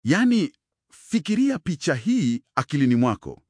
Yaani, fikiria picha hii akilini mwako.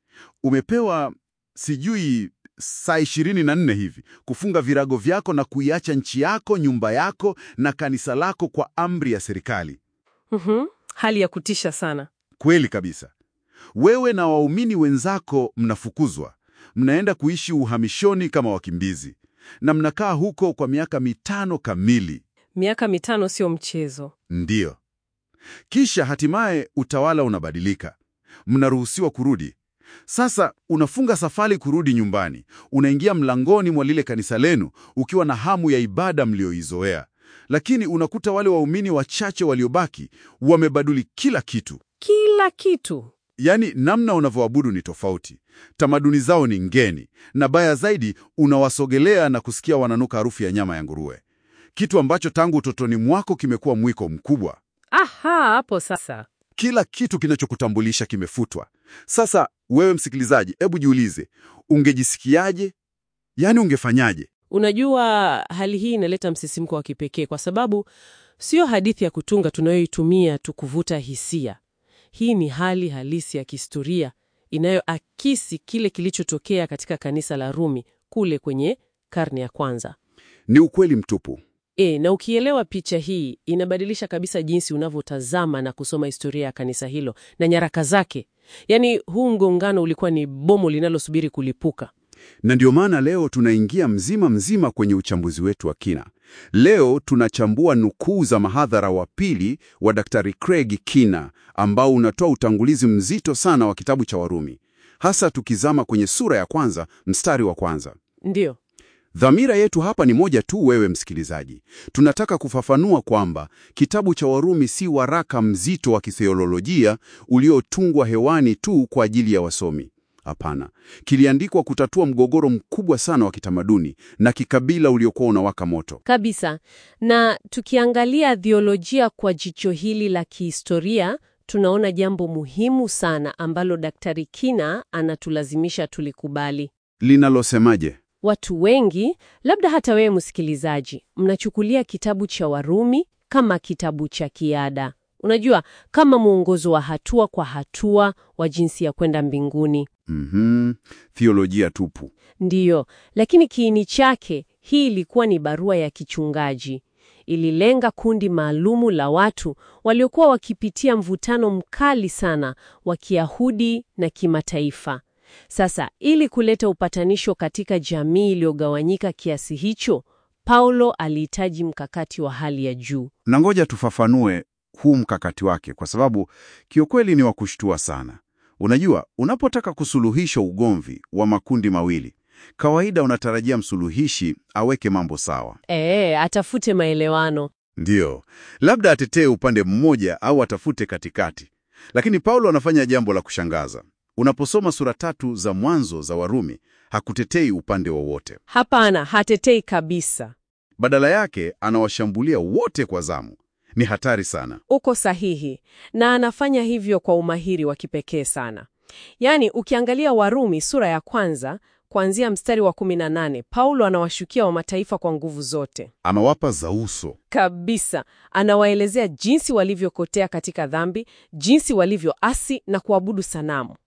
Umepewa sijui saa ishirini na nne hivi kufunga virago vyako na kuiacha nchi yako, nyumba yako na kanisa lako kwa amri ya serikali. Mhm. Hali ya kutisha sana. Kweli kabisa. Wewe na waumini wenzako mnafukuzwa, mnaenda kuishi uhamishoni kama wakimbizi, na mnakaa huko kwa miaka mitano kamili. Miaka mitano sio mchezo. Ndiyo. Kisha hatimaye utawala unabadilika, mnaruhusiwa kurudi. Sasa unafunga safari kurudi nyumbani, unaingia mlangoni mwa lile kanisa lenu ukiwa na hamu ya ibada mlioizoea, lakini unakuta wale waumini wachache waliobaki wamebadili kila kitu. Kila kitu. Yaani, namna unavyoabudu ni tofauti, tamaduni zao ni ngeni, na baya zaidi, unawasogelea na kusikia wananuka harufu ya nyama ya nguruwe, kitu ambacho tangu utotoni mwako kimekuwa mwiko mkubwa. Aha, hapo sasa. Kila kitu kinachokutambulisha kimefutwa. Sasa wewe msikilizaji, hebu jiulize, ungejisikiaje? Yaani, ungefanyaje? Unajua, hali hii inaleta msisimko wa kipekee kwa sababu sio hadithi ya kutunga tunayoitumia tu kuvuta hisia. Hii ni hali halisi ya kihistoria inayoakisi kile kilichotokea katika kanisa la Rumi kule kwenye karne ya kwanza. Ni ukweli mtupu. E, na ukielewa picha hii inabadilisha kabisa jinsi unavyotazama na kusoma historia ya kanisa hilo na nyaraka zake. Yaani, huu mgongano ulikuwa ni bomu linalosubiri kulipuka. Na ndio maana leo tunaingia mzima mzima kwenye uchambuzi wetu wa kina. Leo tunachambua nukuu za mahadhara wa pili wa Daktari Craig Kina ambao unatoa utangulizi mzito sana wa kitabu cha Warumi, hasa tukizama kwenye sura ya kwanza mstari wa kwanza. Ndiyo. Dhamira yetu hapa ni moja tu, wewe msikilizaji. Tunataka kufafanua kwamba kitabu cha Warumi si waraka mzito wa kitheolojia uliotungwa hewani tu kwa ajili ya wasomi. Hapana, kiliandikwa kutatua mgogoro mkubwa sana wa kitamaduni na kikabila uliokuwa unawaka moto. Kabisa. Na tukiangalia theolojia kwa jicho hili la kihistoria, tunaona jambo muhimu sana ambalo Daktari Kina anatulazimisha tulikubali. Linalosemaje? Watu wengi, labda hata wewe msikilizaji, mnachukulia kitabu cha Warumi kama kitabu cha kiada. Unajua, kama mwongozo wa hatua kwa hatua wa jinsi ya kwenda mbinguni. Mhm, theolojia tupu. Ndiyo, lakini kiini chake, hii ilikuwa ni barua ya kichungaji. Ililenga kundi maalumu la watu waliokuwa wakipitia mvutano mkali sana wa Kiyahudi na kimataifa. Sasa, ili kuleta upatanisho katika jamii iliyogawanyika kiasi hicho, Paulo alihitaji mkakati wa hali ya juu. Na ngoja tufafanue huu mkakati wake, kwa sababu kiukweli ni wa kushtua sana. Unajua, unapotaka kusuluhisha ugomvi wa makundi mawili, kawaida unatarajia msuluhishi aweke mambo sawa. Ee, atafute maelewano. Ndiyo, labda atetee upande mmoja au atafute katikati. Lakini Paulo anafanya jambo la kushangaza. Unaposoma sura tatu za mwanzo za Warumi, hakutetei upande wowote. Hapana, hatetei kabisa. Badala yake anawashambulia wote kwa zamu. Ni hatari sana. Uko sahihi, na anafanya hivyo kwa umahiri wa kipekee sana. Yaani, ukiangalia Warumi sura ya kwanza kuanzia mstari wa 18, Paulo anawashukia wa mataifa kwa nguvu zote Anawapa za uso. kabisa. Anawaelezea jinsi walivyokotea katika dhambi, jinsi walivyoasi na kuabudu sanamu.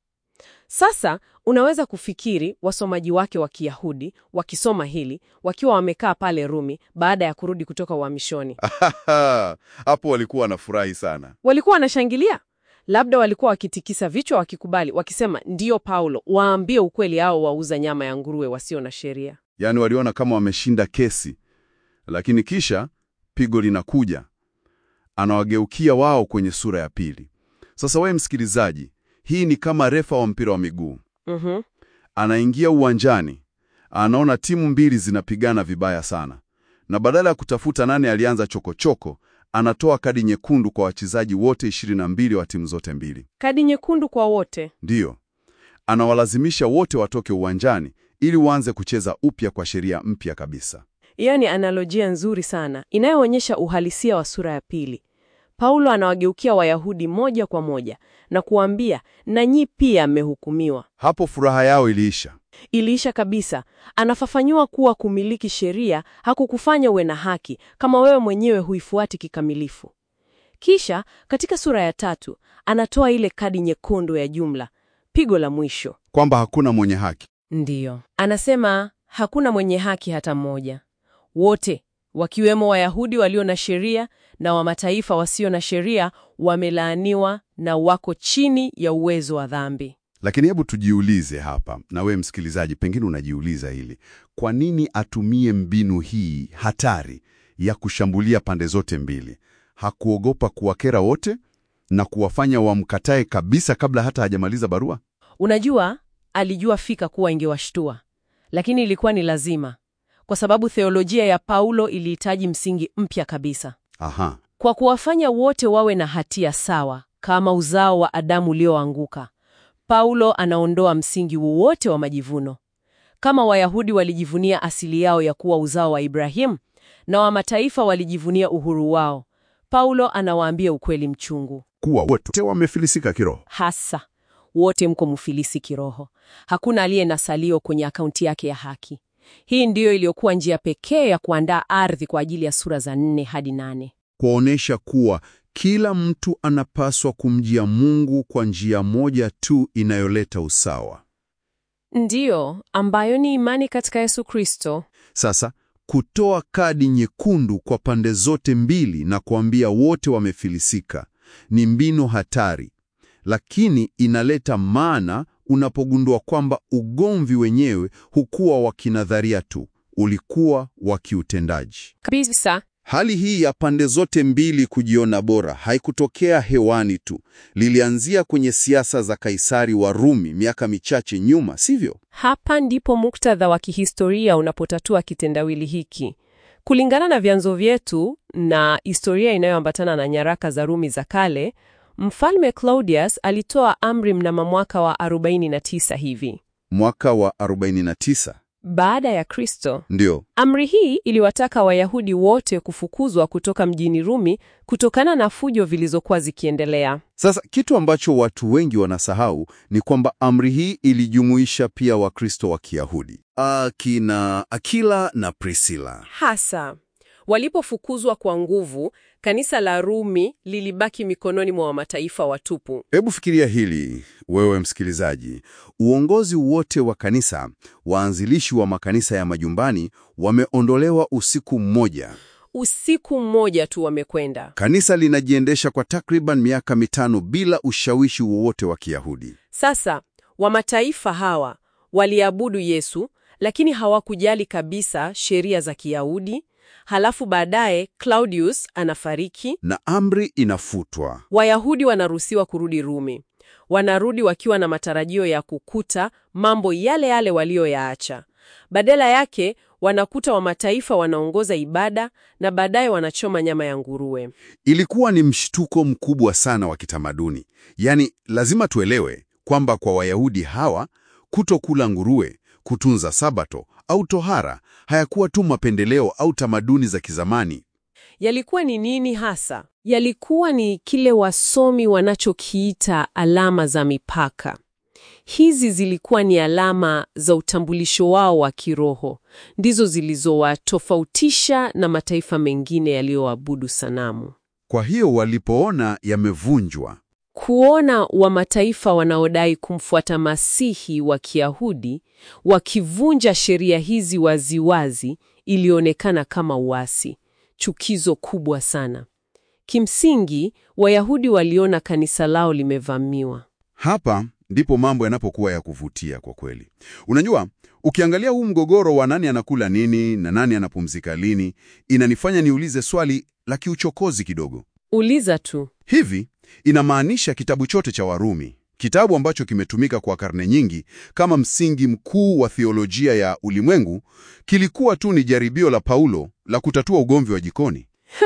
Sasa unaweza kufikiri wasomaji wake wa Kiyahudi wakisoma hili wakiwa wamekaa pale Rumi baada ya kurudi kutoka uhamishoni. Hapo walikuwa wanafurahi sana. Walikuwa wanashangilia, labda walikuwa wakitikisa vichwa wakikubali, wakisema ndiyo Paulo, waambie ukweli hao wauza nyama ya nguruwe wasio na sheria. Yaani waliona kama wameshinda kesi, lakini kisha pigo linakuja. Anawageukia wao kwenye sura ya pili. Sasa wewe msikilizaji, hii ni kama refa wa mpira wa miguu. Mhm. Anaingia uwanjani, anaona timu mbili zinapigana vibaya sana, na badala ya kutafuta nani alianza chokochoko, anatoa kadi nyekundu kwa wachezaji wote 22 wa timu zote mbili. Kadi nyekundu kwa wote. Ndiyo, anawalazimisha wote watoke uwanjani ili waanze kucheza upya kwa sheria mpya kabisa. Hiyo ni analojia nzuri sana inayoonyesha uhalisia wa sura ya pili. Paulo anawageukia Wayahudi moja kwa moja na kuambia, nanyi pia mmehukumiwa. Hapo furaha yao iliisha. Iliisha kabisa. Anafafanua kuwa kumiliki sheria hakukufanya uwe na haki kama wewe mwenyewe huifuati kikamilifu. Kisha katika sura ya tatu anatoa ile kadi nyekundu ya jumla, pigo la mwisho. Kwamba hakuna mwenye haki. Ndiyo, anasema hakuna mwenye haki hata mmoja. Wote wakiwemo Wayahudi walio na sheria na wa mataifa wasio na sheria wamelaaniwa na wako chini ya uwezo wa dhambi. Lakini hebu tujiulize hapa, na we msikilizaji, pengine unajiuliza hili, kwa nini atumie mbinu hii hatari ya kushambulia pande zote mbili? Hakuogopa kuwakera wote na kuwafanya wamkatae kabisa kabla hata hajamaliza barua? Unajua, alijua fika kuwa ingewashtua, lakini ilikuwa ni lazima, kwa sababu theolojia ya Paulo ilihitaji msingi mpya kabisa, Aha, kwa kuwafanya wote wawe na hatia sawa kama uzao wa Adamu ulioanguka. Paulo anaondoa msingi wowote wa majivuno. Kama Wayahudi walijivunia asili yao ya kuwa uzao wa Ibrahimu na wa mataifa walijivunia uhuru wao, Paulo anawaambia ukweli mchungu. kuwa wote wamefilisika kiroho. Hasa wote mko mfilisi kiroho, hakuna aliye na salio kwenye akaunti yake ya haki. Hii ndiyo iliyokuwa njia pekee ya kuandaa ardhi kwa ajili ya sura za nne hadi nane. kuonyesha kuwa kila mtu anapaswa kumjia Mungu kwa njia moja tu inayoleta usawa. Ndiyo, ambayo ni imani katika Yesu Kristo. Sasa kutoa kadi nyekundu kwa pande zote mbili na kuambia wote wamefilisika ni mbinu hatari, lakini inaleta maana unapogundua kwamba ugomvi wenyewe hukuwa wa kinadharia tu, ulikuwa wa kiutendaji. Kabisa. Hali hii ya pande zote mbili kujiona bora haikutokea hewani tu, lilianzia kwenye siasa za Kaisari wa Rumi miaka michache nyuma, sivyo? Hapa ndipo muktadha wa kihistoria unapotatua kitendawili hiki. Kulingana na vyanzo vyetu na historia inayoambatana na nyaraka za Rumi za kale, Mfalme Claudius alitoa amri mnamo mwaka wa 49 hivi Mwaka wa 49 baada ya Kristo. ndio Amri hii iliwataka Wayahudi wote kufukuzwa kutoka mjini Rumi kutokana na fujo zilizokuwa zikiendelea. Sasa kitu ambacho watu wengi wanasahau ni kwamba amri hii ilijumuisha pia Wakristo wa Kiyahudi, akina Akila na Priscilla. Hasa walipofukuzwa kwa nguvu, kanisa la Rumi lilibaki mikononi mwa mataifa watupu. Hebu fikiria hili wewe msikilizaji, uongozi wote wa kanisa, waanzilishi wa makanisa ya majumbani wameondolewa usiku mmoja. Usiku mmoja tu wamekwenda. Kanisa linajiendesha kwa takriban miaka mitano bila ushawishi wowote wa Kiyahudi. Sasa wa mataifa hawa waliabudu Yesu, lakini hawakujali kabisa sheria za Kiyahudi. Halafu baadaye Claudius anafariki, Na amri inafutwa. Wayahudi wanaruhusiwa kurudi Rumi. Wanarudi wakiwa na matarajio ya kukuta mambo yale yale walioyaacha. Badala yake wanakuta wa mataifa wanaongoza ibada na baadaye wanachoma nyama ya nguruwe. Ilikuwa ni mshtuko mkubwa sana wa kitamaduni. Yaani, lazima tuelewe kwamba kwa Wayahudi hawa kutokula nguruwe, kutunza Sabato au tohara hayakuwa tu mapendeleo au tamaduni za kizamani. Yalikuwa ni nini hasa? Yalikuwa ni kile wasomi wanachokiita alama za mipaka. Hizi zilikuwa ni alama za utambulisho wao wa kiroho, ndizo zilizowatofautisha na mataifa mengine yaliyoabudu sanamu. Kwa hiyo walipoona yamevunjwa, Kuona wa mataifa wanaodai kumfuata Masihi wa Kiyahudi wakivunja sheria hizi waziwazi ilionekana kama uasi, chukizo kubwa sana. Kimsingi, Wayahudi waliona kanisa lao limevamiwa. hapa ndipo mambo yanapokuwa ya kuvutia kwa kweli. Unajua, ukiangalia huu mgogoro wa nani anakula nini na nani anapumzika lini, inanifanya niulize swali la kiuchokozi kidogo. Uliza tu. Hivi inamaanisha kitabu chote cha Warumi, kitabu ambacho kimetumika kwa karne nyingi kama msingi mkuu wa theolojia ya ulimwengu, kilikuwa tu ni jaribio la Paulo la kutatua ugomvi wa jikoni?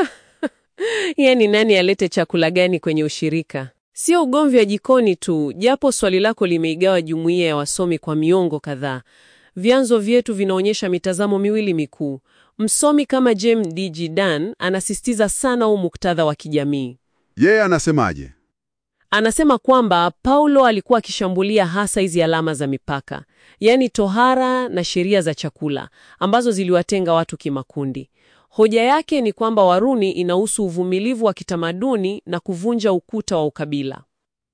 Yaani, nani alete chakula gani kwenye ushirika? Sio ugomvi wa jikoni tu, japo swali lako limeigawa jumuiya ya wasomi kwa miongo kadhaa. Vyanzo vyetu vinaonyesha mitazamo miwili mikuu. Msomi kama James D. G. Dan anasisitiza sana huu muktadha wa kijamii. Yeye anasemaje? Anasema kwamba Paulo alikuwa akishambulia hasa hizi alama za mipaka, yaani tohara na sheria za chakula ambazo ziliwatenga watu kimakundi. Hoja yake ni kwamba Warumi inahusu uvumilivu wa kitamaduni na kuvunja ukuta wa ukabila.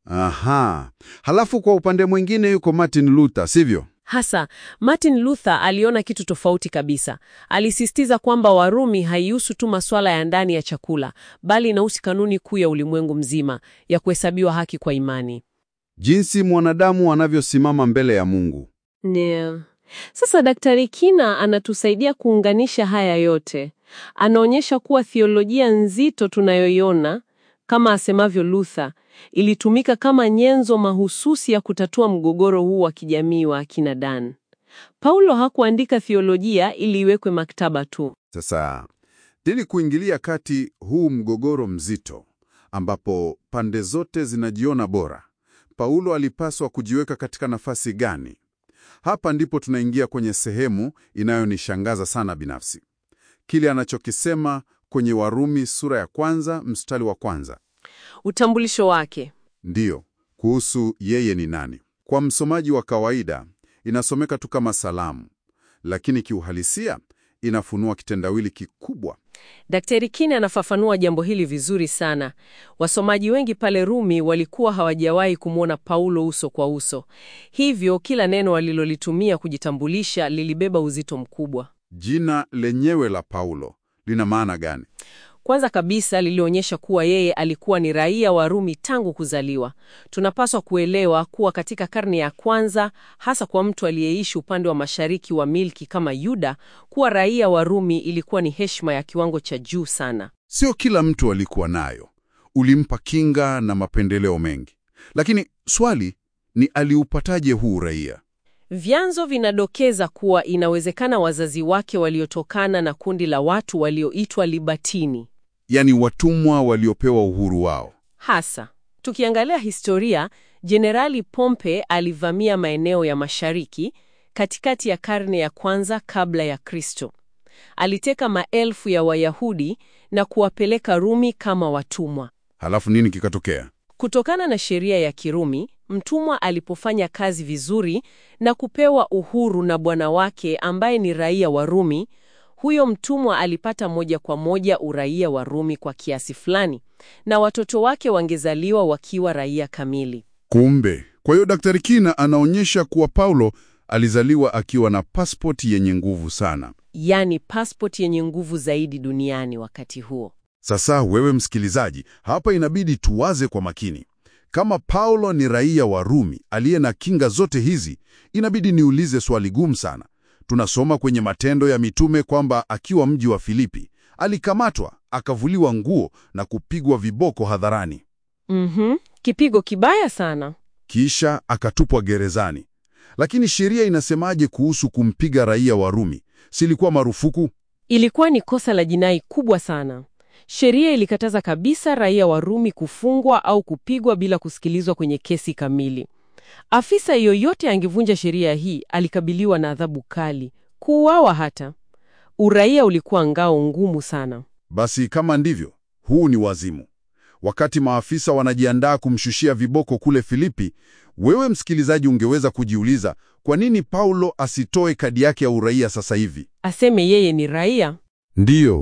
Aha. Halafu kwa upande mwingine yuko Martin Luther, sivyo? Hasa Martin Luther aliona kitu tofauti kabisa. Alisisitiza kwamba Warumi haihusu tu masuala ya ndani ya chakula, bali inahusu kanuni kuu ya ulimwengu mzima ya kuhesabiwa haki kwa imani. Jinsi mwanadamu anavyosimama mbele ya Mungu. Ndio. Sasa Daktari Kina anatusaidia kuunganisha haya yote. Anaonyesha kuwa theolojia nzito tunayoiona kama asemavyo Luther ilitumika kama nyenzo mahususi ya kutatua mgogoro huu wa kijamii wa akina Dan. Paulo hakuandika theolojia ili iwekwe maktaba tu. Sasa, ili kuingilia kati huu mgogoro mzito ambapo pande zote zinajiona bora, Paulo alipaswa kujiweka katika nafasi gani? Hapa ndipo tunaingia kwenye sehemu inayonishangaza sana binafsi, kile anachokisema kwenye Warumi sura ya kwanza mstari wa kwanza. Utambulisho wake. Ndiyo, kuhusu yeye ni nani. Kwa msomaji wa kawaida inasomeka tu kama salamu, lakini kiuhalisia inafunua kitendawili kikubwa. Daktari Kina anafafanua jambo hili vizuri sana. Wasomaji wengi pale Rumi walikuwa hawajawahi kumwona Paulo uso kwa uso, hivyo kila neno walilolitumia kujitambulisha lilibeba uzito mkubwa. Jina lenyewe la Paulo lina maana gani? Kwanza kabisa lilionyesha kuwa yeye alikuwa ni raia wa Rumi tangu kuzaliwa. Tunapaswa kuelewa kuwa katika karne ya kwanza, hasa kwa mtu aliyeishi upande wa mashariki wa milki kama Yuda, kuwa raia wa Rumi ilikuwa ni heshima ya kiwango cha juu sana. Sio kila mtu alikuwa nayo, ulimpa kinga na mapendeleo mengi. Lakini swali ni aliupataje huu uraia? Vyanzo vinadokeza kuwa inawezekana wazazi wake waliotokana na kundi la watu walioitwa Libatini. Yaani watumwa waliopewa uhuru wao. Hasa tukiangalia historia, Jenerali Pompe alivamia maeneo ya mashariki katikati ya karne ya kwanza kabla ya Kristo. Aliteka maelfu ya Wayahudi na kuwapeleka Rumi kama watumwa. Halafu nini kikatokea? Kutokana na sheria ya Kirumi, mtumwa alipofanya kazi vizuri na kupewa uhuru na bwana wake ambaye ni raia wa Rumi, huyo mtumwa alipata moja kwa moja uraia wa Rumi kwa kiasi fulani, na watoto wake wangezaliwa wakiwa raia kamili. Kumbe, kwa hiyo Daktari Kina anaonyesha kuwa Paulo alizaliwa akiwa na pasipoti yenye nguvu sana. Yaani pasipoti yenye nguvu zaidi duniani wakati huo. Sasa wewe msikilizaji, hapa inabidi tuwaze kwa makini. Kama Paulo ni raia wa Rumi aliye na kinga zote hizi, inabidi niulize swali gumu sana. Tunasoma kwenye Matendo ya Mitume kwamba akiwa mji wa Filipi alikamatwa, akavuliwa nguo na kupigwa viboko hadharani, Mhm, kipigo kibaya sana. kisha akatupwa gerezani. Lakini sheria inasemaje kuhusu kumpiga raia wa Rumi? Silikuwa marufuku? Ilikuwa ni kosa la jinai kubwa sana. Sheria ilikataza kabisa raia wa Rumi kufungwa au kupigwa bila kusikilizwa kwenye kesi kamili. Afisa yoyote angevunja sheria hii alikabiliwa na adhabu kali, kuuawa hata. Uraia ulikuwa ngao ngumu sana. Basi kama ndivyo, huu ni wazimu. Wakati maafisa wanajiandaa kumshushia viboko kule Filipi, wewe msikilizaji, ungeweza kujiuliza kwa nini Paulo asitoe kadi yake ya uraia sasa hivi? Aseme yeye ni raia? Ndiyo.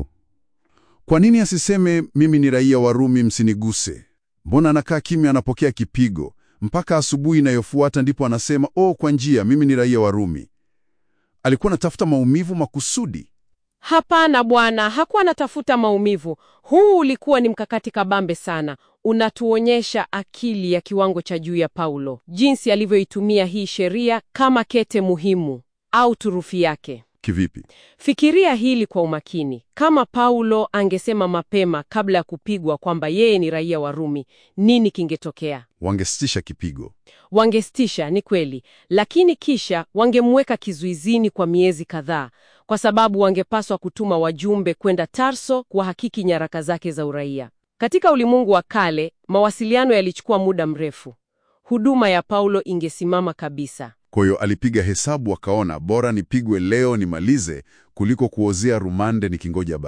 Kwa nini asiseme mimi ni raia wa Rumi, msiniguse? Mbona anakaa kimya, anapokea kipigo mpaka asubuhi inayofuata ndipo anasema oh, kwa njia mimi ni raia wa Rumi? Alikuwa anatafuta maumivu makusudi. Hapana bwana, hakuwa anatafuta maumivu. Huu ulikuwa ni mkakati kabambe sana. Unatuonyesha akili ya kiwango cha juu ya Paulo, jinsi alivyoitumia hii sheria kama kete muhimu au turufi yake. Kivipi? Fikiria hili kwa umakini. Kama Paulo angesema mapema kabla ya kupigwa kwamba yeye ni raia wa Rumi, nini kingetokea? Wangesitisha kipigo. Wangestisha, ni kweli, lakini kisha wangemweka kizuizini kwa miezi kadhaa, kwa sababu wangepaswa kutuma wajumbe kwenda Tarso kuhakiki nyaraka zake za uraia. Katika ulimwengu wa kale, mawasiliano yalichukua muda mrefu. Huduma ya Paulo ingesimama kabisa. Kwa hiyo alipiga hesabu, akaona bora nipigwe leo nimalize kuliko kuozea rumande nikingoja barua.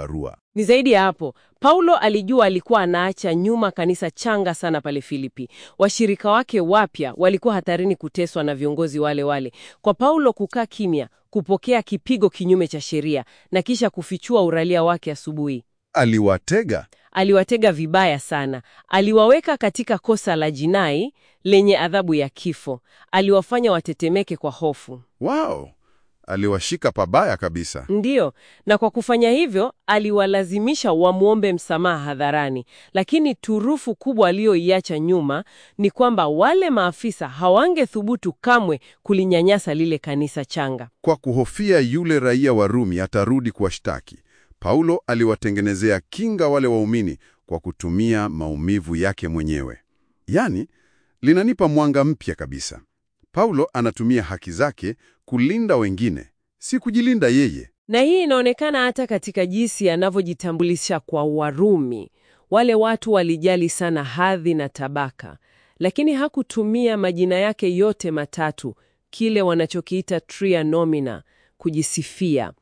Ni zaidi ya hapo. Paulo alijua alikuwa anaacha nyuma kanisa changa sana pale Filipi. Washirika wake wapya walikuwa hatarini kuteswa na viongozi wale wale. Kwa Paulo kukaa kimya, kupokea kipigo kinyume cha sheria na kisha kufichua uraia wake asubuhi, Aliwatega. aliwatega vibaya sana. Aliwaweka katika kosa la jinai lenye adhabu ya kifo. Aliwafanya watetemeke kwa hofu. Wow, aliwashika pabaya kabisa. Ndiyo, na kwa kufanya hivyo aliwalazimisha wamwombe msamaha hadharani. Lakini turufu kubwa aliyoiacha nyuma ni kwamba wale maafisa hawangethubutu kamwe kulinyanyasa lile kanisa changa. Kwa kuhofia yule raia wa Rumi atarudi kuwashtaki, Paulo aliwatengenezea kinga wale waumini kwa kutumia maumivu yake mwenyewe. Yaani, linanipa mwanga mpya kabisa. Paulo anatumia haki zake kulinda wengine, si kujilinda yeye. Na hii inaonekana hata katika jinsi anavyojitambulisha kwa Warumi. Wale watu walijali sana hadhi na tabaka, lakini hakutumia majina yake yote matatu, kile wanachokiita tria nomina, kujisifia.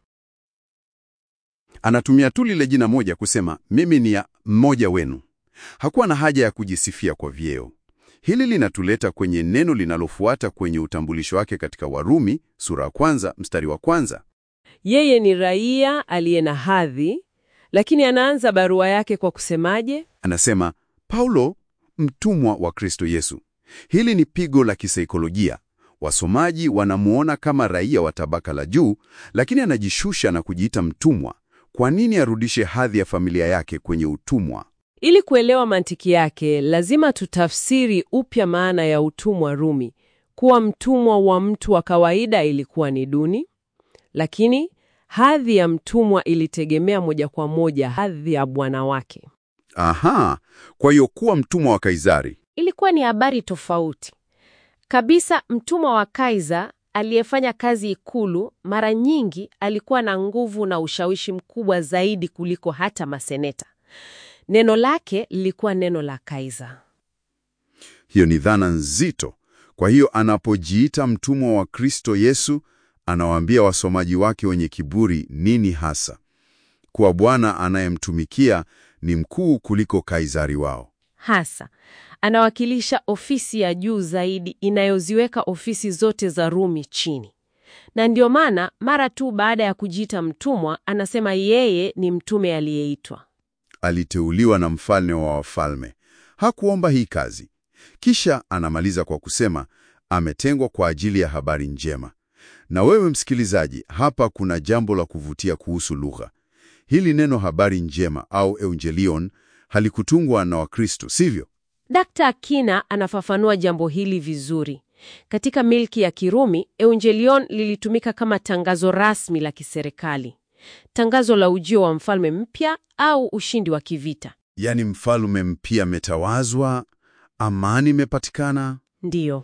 Anatumia tu lile jina moja kusema mimi ni ya mmoja wenu. Hakuwa na haja ya kujisifia kwa vyeo. Hili linatuleta kwenye neno linalofuata kwenye utambulisho wake katika Warumi sura ya kwanza mstari wa kwanza. Yeye ni raia aliye na hadhi, lakini anaanza barua yake kwa kusemaje? Anasema Paulo, mtumwa wa Kristo Yesu. Hili ni pigo la kisaikolojia. Wasomaji wanamuona kama raia wa tabaka la juu, lakini anajishusha na kujiita mtumwa. Kwa nini arudishe hadhi ya familia yake kwenye utumwa? Ili kuelewa mantiki yake, lazima tutafsiri upya maana ya utumwa Rumi. Kuwa mtumwa wa mtu wa kawaida ilikuwa ni duni, lakini hadhi ya mtumwa ilitegemea moja kwa moja hadhi ya bwana wake. Aha, kwa hiyo kuwa mtumwa wa Kaisari Ilikuwa ni habari tofauti kabisa. Mtumwa wa Kaiza aliyefanya kazi ikulu, mara nyingi alikuwa na nguvu na ushawishi mkubwa zaidi kuliko hata maseneta. Neno lake lilikuwa neno la Kaiza. Hiyo ni dhana nzito. Kwa hiyo anapojiita mtumwa wa Kristo Yesu, anawaambia wasomaji wake wenye kiburi nini hasa? Kuwa Bwana anayemtumikia ni mkuu kuliko Kaisari wao. Hasa anawakilisha ofisi ya juu zaidi inayoziweka ofisi zote za Rumi chini, na ndio maana mara tu baada ya kujiita mtumwa anasema yeye ni mtume aliyeitwa. Aliteuliwa na mfalme wa wafalme. Hakuomba hii kazi. Kisha anamaliza kwa kusema ametengwa kwa ajili ya habari njema. Na wewe msikilizaji, hapa kuna jambo la kuvutia kuhusu lugha. Hili neno habari njema au evangelion halikutungwa na Wakristo, sivyo? Dkt. Akina anafafanua jambo hili vizuri. Katika milki ya Kirumi, evangelion lilitumika kama tangazo rasmi la kiserikali, tangazo la ujio wa mfalme mpya au ushindi wa kivita. Yaani mfalme mpya ametawazwa, amani imepatikana. Ndiyo.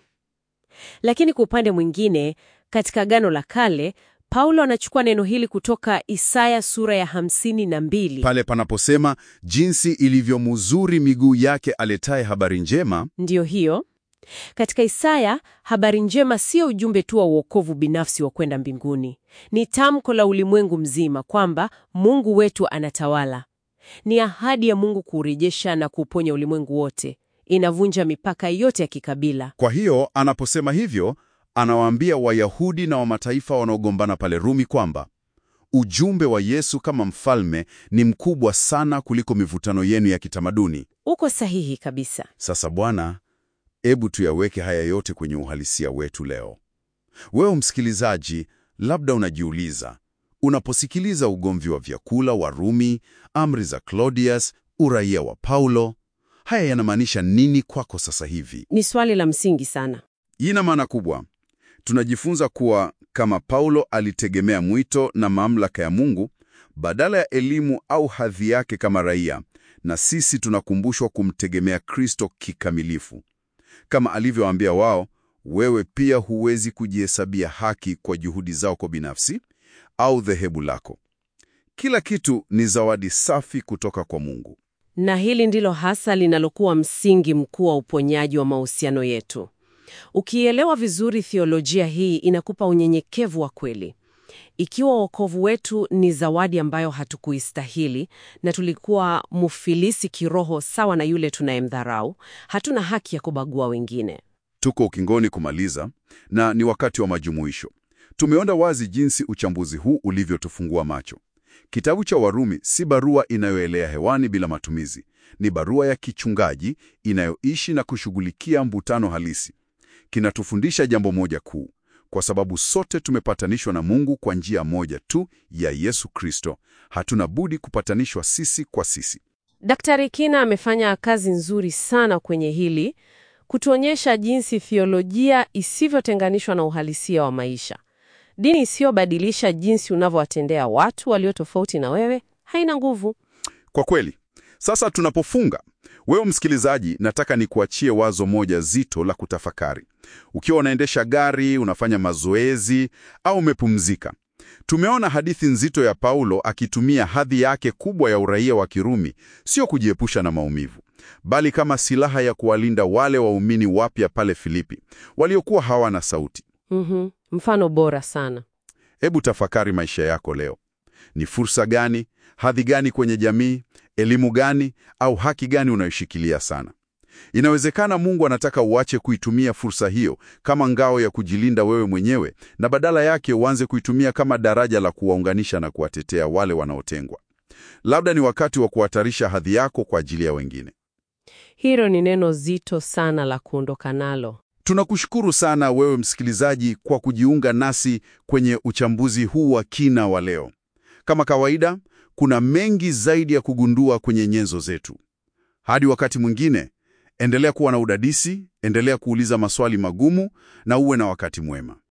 Lakini kwa upande mwingine, katika Agano la Kale, Paulo anachukua neno hili kutoka Isaya sura ya hamsini na mbili. Pale panaposema jinsi ilivyo muzuri miguu yake aletaye habari njema, Ndiyo hiyo. Katika Isaya, habari njema sio ujumbe tu wa uokovu binafsi wa kwenda mbinguni. Ni tamko la ulimwengu mzima kwamba Mungu wetu anatawala. Ni ahadi ya Mungu kuurejesha na kuuponya ulimwengu wote. Inavunja mipaka yote ya kikabila. Kwa hiyo anaposema hivyo, anawaambia Wayahudi na wa mataifa wanaogombana pale Rumi kwamba ujumbe wa Yesu kama mfalme ni mkubwa sana kuliko mivutano yenu ya kitamaduni. Uko sahihi kabisa. Sasa Bwana, ebu tuyaweke haya yote kwenye uhalisia wetu leo. Wewe msikilizaji, labda unajiuliza, unaposikiliza ugomvi wa vyakula wa Rumi, amri za Claudius, uraia wa Paulo, haya yanamaanisha nini kwako sasa hivi? Ni swali la msingi sana. Ina maana kubwa. Tunajifunza kuwa kama Paulo alitegemea mwito na mamlaka ya Mungu badala ya elimu au hadhi yake kama raia, na sisi tunakumbushwa kumtegemea Kristo kikamilifu. Kama alivyowaambia wao, wewe pia huwezi kujihesabia haki kwa juhudi zako binafsi au dhehebu lako. Kila kitu ni zawadi safi kutoka kwa Mungu. Na hili ndilo hasa linalokuwa msingi mkuu wa uponyaji wa mahusiano yetu. Ukielewa vizuri theolojia hii inakupa unyenyekevu wa kweli. Ikiwa wokovu wetu ni zawadi ambayo hatukuistahili na tulikuwa mufilisi kiroho sawa na yule tunayemdharau, hatuna haki ya kubagua wengine. Tuko ukingoni kumaliza na ni wakati wa majumuisho. Tumeona wazi jinsi uchambuzi huu ulivyotufungua macho. Kitabu cha Warumi si barua inayoelea hewani bila matumizi. Ni barua ya kichungaji inayoishi na kushughulikia mvutano halisi. Kinatufundisha jambo moja kuu, kwa sababu sote tumepatanishwa na Mungu kwa njia moja tu ya Yesu Kristo. Hatuna budi kupatanishwa sisi kwa sisi. Daktari Kina amefanya kazi nzuri sana kwenye hili kutuonyesha jinsi theolojia isivyotenganishwa na uhalisia wa maisha. Dini isiyobadilisha jinsi unavyowatendea watu walio tofauti na wewe haina nguvu. Kwa kweli, sasa tunapofunga, wewe msikilizaji, nataka nikuachie wazo moja zito la kutafakari. Ukiwa unaendesha gari, unafanya mazoezi au umepumzika, tumeona hadithi nzito ya Paulo akitumia hadhi yake kubwa ya uraia wa Kirumi, sio kujiepusha na maumivu, bali kama silaha ya kuwalinda wale waumini wapya pale Filipi waliokuwa hawana sauti. Mhm, mfano bora sana. Hebu tafakari maisha yako leo. Ni fursa gani, hadhi gani kwenye jamii, elimu gani au haki gani unayoshikilia sana? Inawezekana Mungu anataka uache kuitumia fursa hiyo kama ngao ya kujilinda wewe mwenyewe na badala yake uanze kuitumia kama daraja la kuwaunganisha na kuwatetea wale wanaotengwa. Labda ni wakati wa kuhatarisha hadhi yako kwa ajili ya wengine. Hilo ni neno zito sana la kuondoka nalo. Tunakushukuru sana wewe msikilizaji kwa kujiunga nasi kwenye uchambuzi huu wa kina wa leo. Kama kawaida, kuna mengi zaidi ya kugundua kwenye nyenzo zetu. Hadi wakati mwingine, endelea kuwa na udadisi, endelea kuuliza maswali magumu na uwe na wakati mwema.